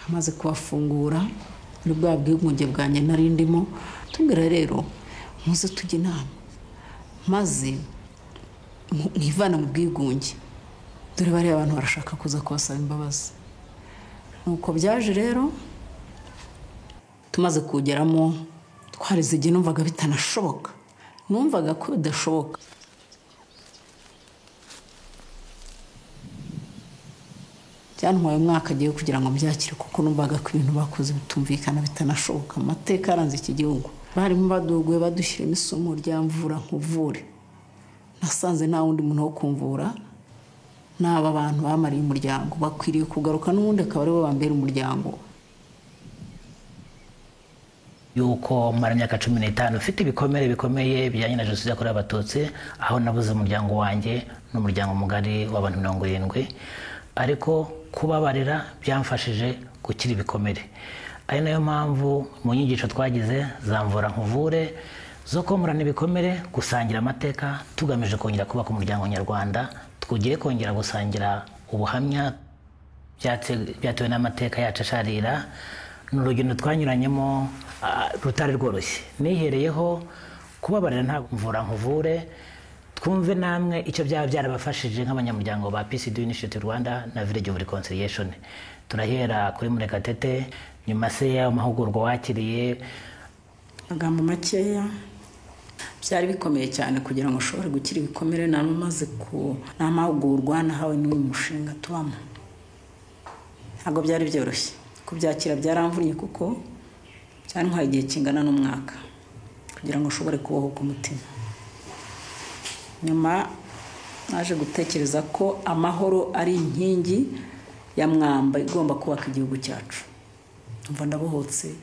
amaze kubafungura muri bwa bwigunge bwanjye nari ndimo tubwira rero muze tujye inama maze mwivana mu bwigunge dore bariya abantu barashaka kuza kubasaba imbabazi nuko byaje rero tumaze kuwugeramo twarize igihe numvaga bitanashoboka numvaga ko bidashoboka byantwaye umwaka agiye kugira ngo mbyakire kuko numvaga ko ibintu bakoze bitumvikana bitanashoboka amateka yaranze iki gihugu barimo baduguye badushyiramo isomo rya mvura nkuvure nasanze nta wundi muntu wo kumvura n'aba bantu bamariye umuryango bakwiriye kugaruka n'ubundi akaba aribo bambera umuryango yuko mara imyaka cumi n'itanu ufite ibikomere bikomeye bijyanye na jenoside yakorewe abatutsi aho nabuze umuryango wanjye n'umuryango mugari w'abantu mirongo irindwi ariko kubabarira byamfashije gukira ibikomere ari nayo mpamvu mu nyigisho twagize zamvura nkuvure zo komorana ibikomere gusangira amateka tugamije kongera kubaka umuryango nyarwanda twugiye kongera gusangira ubuhamya byatewe n'amateka yacu asharira ni urugendo twanyuranyemo rutari rworoshye nihereyeho kubabarira nta mvura nkuvure twumve namwe icyo byaba byarabafashije nk'abanyamuryango ba pcd initiative rwanda na village of reconciliation turahera kuri murekatete nyuma se y'amahugurwa wakiriye amagambo makeya byari bikomeye cyane kugira ngo ushobore gukira ibikomere nari umaze ku ni amahugurwa nahawe n'uyu mushinga tubamo ntabwo byari byoroshye kubyakira byaramvunye kuko byantwaye igihe kingana n'umwaka kugira ngo ushobore kubohoka umutima nyuma naje gutekereza ko amahoro ari inkingi ya mwamba igomba kubaka igihugu cyacu mva ndabohotse